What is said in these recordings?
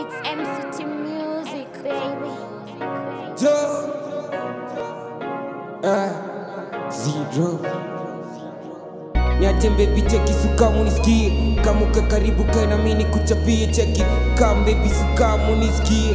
It's MCT Music, baby. Joe. Ah, zero. Niache baby cheki sukamu nisikie kamuka karibu kae na mimi nikuchapie cheki kam baby sukamu nisikie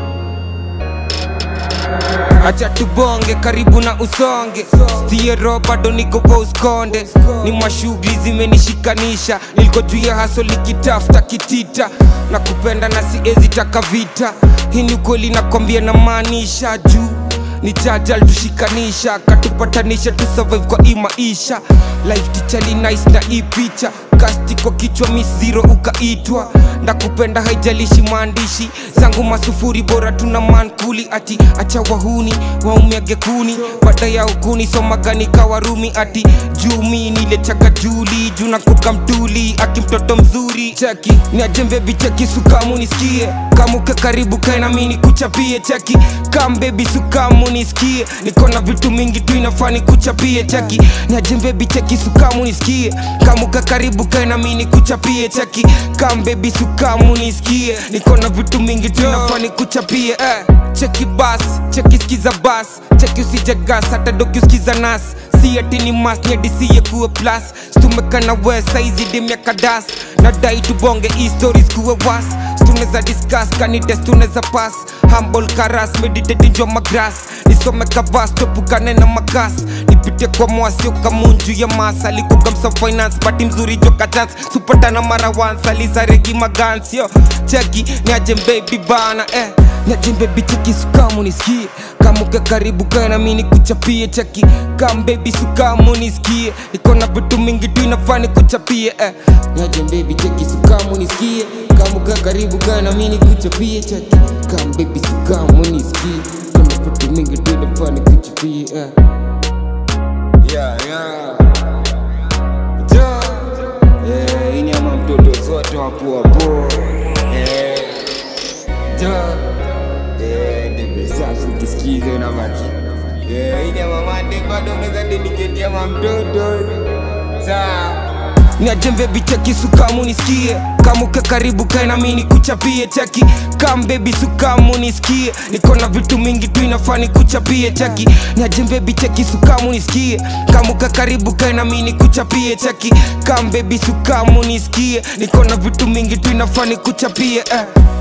acha tubonge karibu na usonge stiero bado niko kwa uskonde ni mashughuli zimenishikanisha niliko juu ya haso likitafuta kitita na kupenda na siezi taka vita hii ni ukweli nakwambia na maanisha juu ni jajal tushikanisha katupatanisha tu survive kwa hii maisha life tichali nice na hii picha kasti kwa kichwa miss zero ukaitwa ndakupenda haijalishi maandishi zangu masufuri bora tuna mankuli ati acha wahuni waumiage kuni baada ya ukuni somagani kawarumi ati jumi nilechaga juli juna kuka mtuli aki mtoto mzuri cheki niajembe bicheki sukamu nisikie kamuke karibu kae na mimi nikuchapie cheki kam baby sukamu nisikie niko na vitu mingi tu inafaa nikuchapie cheki niajembe bicheki sukamu nisikie kamuke karibu kae na mimi nikuchapie cheki kam baby sukamu nisikie niko na vitu mingi tu inafaa nikuchapie eh. cheki bas cheki skiza bas cheki usije gas hata doki uskiza nas si ati ni mas ni adisiye kuwe plus stumekana we saizi demiaka das nadai tubonge hii stories kuwe was tuneza discuss kanides tuneza pass humble karas meditating jwa magras nisome kavas topukane na makas nipite kwa mwasio kamunju ya mas alikukamsa finance bati mzuri joka chance supatana mara once alisaregi magansio cheki niaje baby bana eh niaje baby cheki sukamu nisikie kamuke karibu kae na mimi nikuchapie cheki kam baby sukamu nisikie niko na vitu mingi tu inafaa nikuchapie eh niaje baby cheki sukamu nisikie kamuke karibu kae na mimi nikuchapie cheki kam baby sukamu nisikie niko na vitu mingi tu inafaa nikuchapie eh yeah yeah Ja. Eh, hii ni ama mtoto zote wapo wapo eh Ja. Eh, ndebe safi ukisikiza na maki Eh, hii ni ama mande bado unaweza dedicate ama mtoto sawa niajembe bicheki sukamu nisikie kamuke karibu kae na mimi nikuchapie cheki kam baby sukamu nisikie niko na vitu mingi tu inafaa nikuchapie cheki niajembe bicheki sukamu nisikie kamuke karibu kae na mimi nikuchapie cheki kam baby sukamu nisikie niko na vitu mingi tu inafaa nikuchapie eh.